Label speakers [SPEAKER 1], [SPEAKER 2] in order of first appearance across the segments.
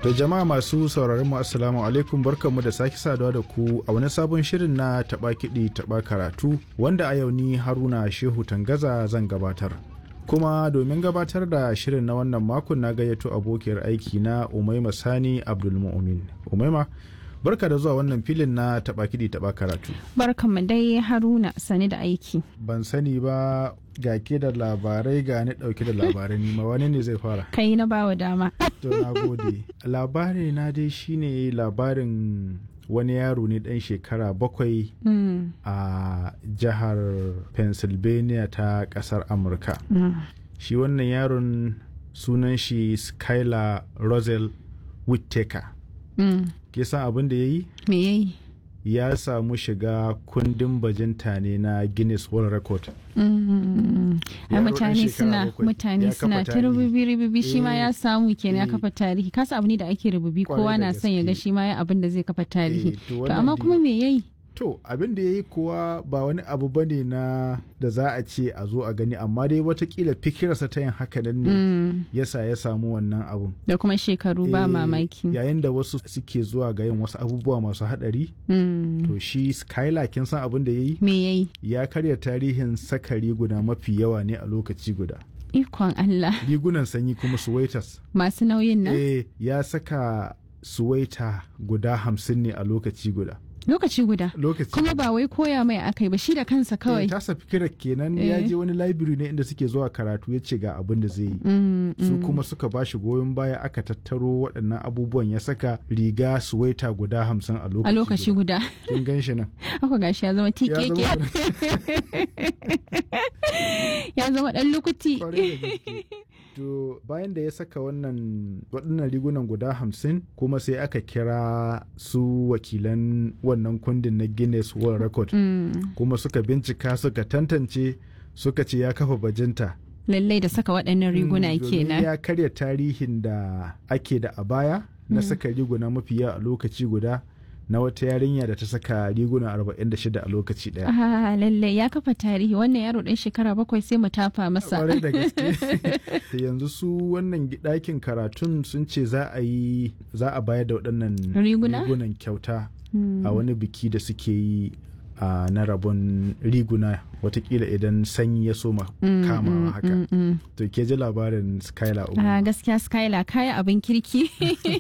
[SPEAKER 1] Da jama'a masu sauraron mu assalamu alaikum barkanmu da sake saduwa da ku a wani sabon shirin na taba kiɗi taba karatu wanda a yau ni Haruna Shehu Tangaza zan gabatar. Kuma domin gabatar da shirin na wannan makon na gayyato abokiyar aiki na Umaima Sani Abdulmu'min. Umaima barka da zuwa wannan filin na taba kiɗi taba karatu.
[SPEAKER 2] Barkanmu dai Haruna sani da aiki.
[SPEAKER 1] Ban sani ba ga ke da labarai ga ni dauke da labarai nima wani ne zai fara
[SPEAKER 2] Kai na bawa dama.
[SPEAKER 1] to na gode labari na dai shine labarin wani yaro ne dan shekara bakwai
[SPEAKER 2] Mm,
[SPEAKER 1] a jihar pennsylvania ta kasar amurka
[SPEAKER 2] mm.
[SPEAKER 1] shi wannan yaron sunan shi skylar rosel whittaker
[SPEAKER 2] Mm.
[SPEAKER 1] ke san abin da ya yi
[SPEAKER 2] Me yayi?
[SPEAKER 1] ya samu shiga kundin bajinta ne na guinness world record
[SPEAKER 2] Mm. Ai
[SPEAKER 1] Yaro ɗan
[SPEAKER 2] mutane
[SPEAKER 1] shekara
[SPEAKER 2] suna
[SPEAKER 1] bakwai,
[SPEAKER 2] mutane
[SPEAKER 1] ya
[SPEAKER 2] suna
[SPEAKER 1] kafa
[SPEAKER 2] ta
[SPEAKER 1] tarihi.
[SPEAKER 2] rububi rububi shi ma
[SPEAKER 1] Eh,
[SPEAKER 2] ya samu kenan ya
[SPEAKER 1] eh.
[SPEAKER 2] kafa tarihi kasa abu ne da ake rububi
[SPEAKER 1] Kwarai
[SPEAKER 2] kowa
[SPEAKER 1] da
[SPEAKER 2] na son ya ga
[SPEAKER 1] gaske.
[SPEAKER 2] shi ma ya abin da zai kafa tarihi
[SPEAKER 1] Eh, to
[SPEAKER 2] to
[SPEAKER 1] wannan
[SPEAKER 2] amma
[SPEAKER 1] dai-
[SPEAKER 2] kuma me yayi
[SPEAKER 1] To abin da ya yi kuwa ba wani abu ba ne na da za a ce a zo a gani amma dai watakila fikirarsa ta yin haka nan ne
[SPEAKER 2] Mm.
[SPEAKER 1] yasa ya samu wannan abun.
[SPEAKER 2] da kuma shekaru ba
[SPEAKER 1] Eh,
[SPEAKER 2] mamaki
[SPEAKER 1] Yayin da wasu suke zuwa ga yin wasu abubuwa masu haɗari
[SPEAKER 2] Mm.
[SPEAKER 1] to shi Skylar kin san abin da ya yi
[SPEAKER 2] me yayi
[SPEAKER 1] ya karya tarihin saka riguna mafi yawa ne a lokaci guda.
[SPEAKER 2] ikon Allah
[SPEAKER 1] Rigunan sanyi kuma suwaitas.
[SPEAKER 2] masu nauyin nan
[SPEAKER 1] Eh ya saka suwaita guda hamsin ne a lokaci guda.
[SPEAKER 2] lokaci guda
[SPEAKER 1] Lokaci
[SPEAKER 2] kuma ba wai koya mai akai ba shi da kansa
[SPEAKER 1] Eh,
[SPEAKER 2] kawai
[SPEAKER 1] tasa fikirar kenan ya
[SPEAKER 2] Eh.
[SPEAKER 1] je wani library ne inda suke zuwa karatu ya ce ga abin da zai yi
[SPEAKER 2] Mm,
[SPEAKER 1] su
[SPEAKER 2] mm.
[SPEAKER 1] kuma suka ba shi goyon baya aka tattaro waɗannan abubuwan ya saka riga suwaita guda hamsin a lokaci
[SPEAKER 2] a lokaci guda
[SPEAKER 1] kin gan shi nan
[SPEAKER 2] haka gashi ya zama
[SPEAKER 1] ya
[SPEAKER 2] tikeke
[SPEAKER 1] zama
[SPEAKER 2] ya zama dan lukuti
[SPEAKER 1] kwarai da gaske. to bayan da ya saka wannan waɗannan rigunan guda hamsin kuma sai aka kira su wakilan wannan kundin na guinness world record
[SPEAKER 2] Mm,
[SPEAKER 1] kuma suka bincika suka tantance suka ce ya kafa bajinta
[SPEAKER 2] lallai da saka waɗannan riguna
[SPEAKER 1] Mm, domin
[SPEAKER 2] kenan
[SPEAKER 1] ya karya tarihin da ake da a baya na saka riguna mafi yawa a lokaci guda na wata yarinya da ta saka riguna 46 a lokaci daya.
[SPEAKER 2] Ah, lallai ya kafa tarihi wannan yaro ɗan shekara bakwai sai mu tafa masa
[SPEAKER 1] Kwarai da gaske. Da yanzu su wannan ɗakin karatun sun ce za a yi za a bayar da waɗannan
[SPEAKER 2] Riguna?
[SPEAKER 1] rigunan kyauta
[SPEAKER 2] Mm.
[SPEAKER 1] a wani biki da suke yi a na rabon riguna watakila idan sanyi ya soma
[SPEAKER 2] Mm,
[SPEAKER 1] kamawa
[SPEAKER 2] mm,
[SPEAKER 1] haka.
[SPEAKER 2] mm, mm.
[SPEAKER 1] To ke ji labarin Skylar
[SPEAKER 2] Ah,
[SPEAKER 1] Umar.
[SPEAKER 2] gaskiya skylar kaya abin kirki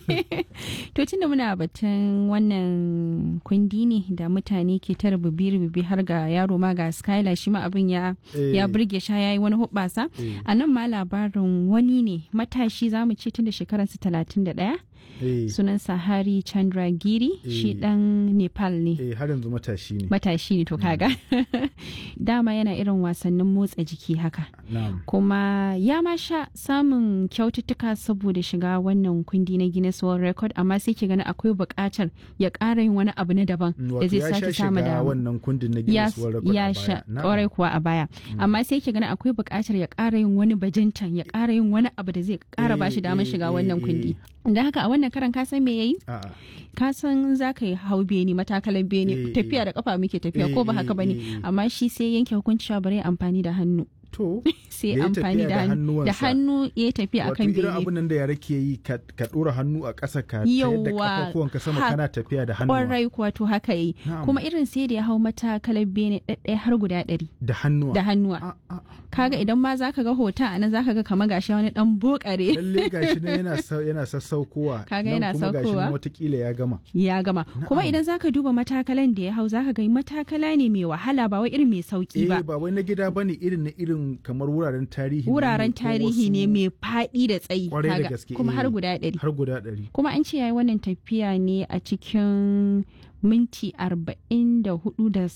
[SPEAKER 2] to tunda muna batun wannan kundi ne da mutane ke ta rububi-rububi har ga yaro ma ga skylar shi ma abin ya
[SPEAKER 1] Eh,
[SPEAKER 2] ya burge sha ya yi wani hubbasa
[SPEAKER 1] eh,
[SPEAKER 2] a nan ma labarin wani ne matashi za mu ce tun da shekararsa talatin da ɗaya
[SPEAKER 1] eh.
[SPEAKER 2] sunansa hari chandragiri shi
[SPEAKER 1] Eh.
[SPEAKER 2] ɗan nepal ne
[SPEAKER 1] eh har yanzu matashi ne
[SPEAKER 2] matashi ne to kaga dama yana irin wasannin motsa jiki haka
[SPEAKER 1] na'am
[SPEAKER 2] kuma ya ma sha samun kyaututtuka saboda shiga wannan kundi na Guinness World Record amma sai ke gani akwai buƙatar ya ƙara yin wani abu na daban
[SPEAKER 1] Mm,
[SPEAKER 2] da
[SPEAKER 1] wato
[SPEAKER 2] zai
[SPEAKER 1] ya sha
[SPEAKER 2] sake samu
[SPEAKER 1] shiga
[SPEAKER 2] da
[SPEAKER 1] wannan kundin na
[SPEAKER 2] ya,
[SPEAKER 1] Guinness World Record
[SPEAKER 2] ya
[SPEAKER 1] a
[SPEAKER 2] sha
[SPEAKER 1] baya. Na'am.
[SPEAKER 2] ƙwarai kuwa a baya amma sai ke gani akwai buƙatar ya ƙara yin wani bajintan ya ƙara yin wani abu da zai ƙara ba shi
[SPEAKER 1] Eh,
[SPEAKER 2] damar
[SPEAKER 1] eh,
[SPEAKER 2] shiga
[SPEAKER 1] eh,
[SPEAKER 2] wannan
[SPEAKER 1] eh.
[SPEAKER 2] kundi da haka a wannan karan ka san me yayi
[SPEAKER 1] A'a.
[SPEAKER 2] ka san za ka yi hau beni matakalan beni
[SPEAKER 1] Eh,
[SPEAKER 2] tafiya
[SPEAKER 1] eh.
[SPEAKER 2] da kafa muke tafiya ko ba
[SPEAKER 1] Eh,
[SPEAKER 2] haka
[SPEAKER 1] eh,
[SPEAKER 2] bane
[SPEAKER 1] eh, eh.
[SPEAKER 2] amma shi sai yanke hukunci cewa bari ya amfani da hannu
[SPEAKER 1] To,
[SPEAKER 2] sai
[SPEAKER 1] Ya yi
[SPEAKER 2] amfani
[SPEAKER 1] tafiya
[SPEAKER 2] da
[SPEAKER 1] da
[SPEAKER 2] hannu da
[SPEAKER 1] hannuwansa.
[SPEAKER 2] hannu ya yi tafiya
[SPEAKER 1] wato
[SPEAKER 2] akan
[SPEAKER 1] irin
[SPEAKER 2] bene
[SPEAKER 1] abin nan da yara ke yi ka ka ɗora hannu a ƙasa ka tayar da
[SPEAKER 2] Yawwa,
[SPEAKER 1] kafafuwanka sama
[SPEAKER 2] ha-
[SPEAKER 1] kana tafiya da hannuwa.
[SPEAKER 2] kwarai kuwa to haka yi
[SPEAKER 1] Na'am.
[SPEAKER 2] kuma irin sai da ya hau matakalar bene ɗaɗɗaya har guda ɗari
[SPEAKER 1] Da hannuwa.
[SPEAKER 2] da hannuwa
[SPEAKER 1] A- a-
[SPEAKER 2] kaga idan ma zaka ga hoton a nan zaka ga kamar gashi wani dan bokare
[SPEAKER 1] Lalle gashi nan yana sa- yana sassaukowa.
[SPEAKER 2] Kaga
[SPEAKER 1] nan
[SPEAKER 2] yana
[SPEAKER 1] kuma gashi nan
[SPEAKER 2] saukowa.
[SPEAKER 1] watakila ya gama.
[SPEAKER 2] ya gama kuma
[SPEAKER 1] Na'am.
[SPEAKER 2] idan zaka duba matakalan da ya hau zaka ga matakala ne mai wahala ba wai irin mai sauki
[SPEAKER 1] Eh
[SPEAKER 2] ba
[SPEAKER 1] ba wai na gida bane irin na irin kamar wuraren tarihi. ne
[SPEAKER 2] wuraren
[SPEAKER 1] ko
[SPEAKER 2] tarihi ne
[SPEAKER 1] wasu-
[SPEAKER 2] mai faɗi da tsayi
[SPEAKER 1] Kwarai da
[SPEAKER 2] kaga,
[SPEAKER 1] gaske,
[SPEAKER 2] kuma har
[SPEAKER 1] eh.
[SPEAKER 2] guda ɗari
[SPEAKER 1] Har guda ɗari.
[SPEAKER 2] kuma an ce yayi wannan tafiya ne a cikin minti arba'in da hudu da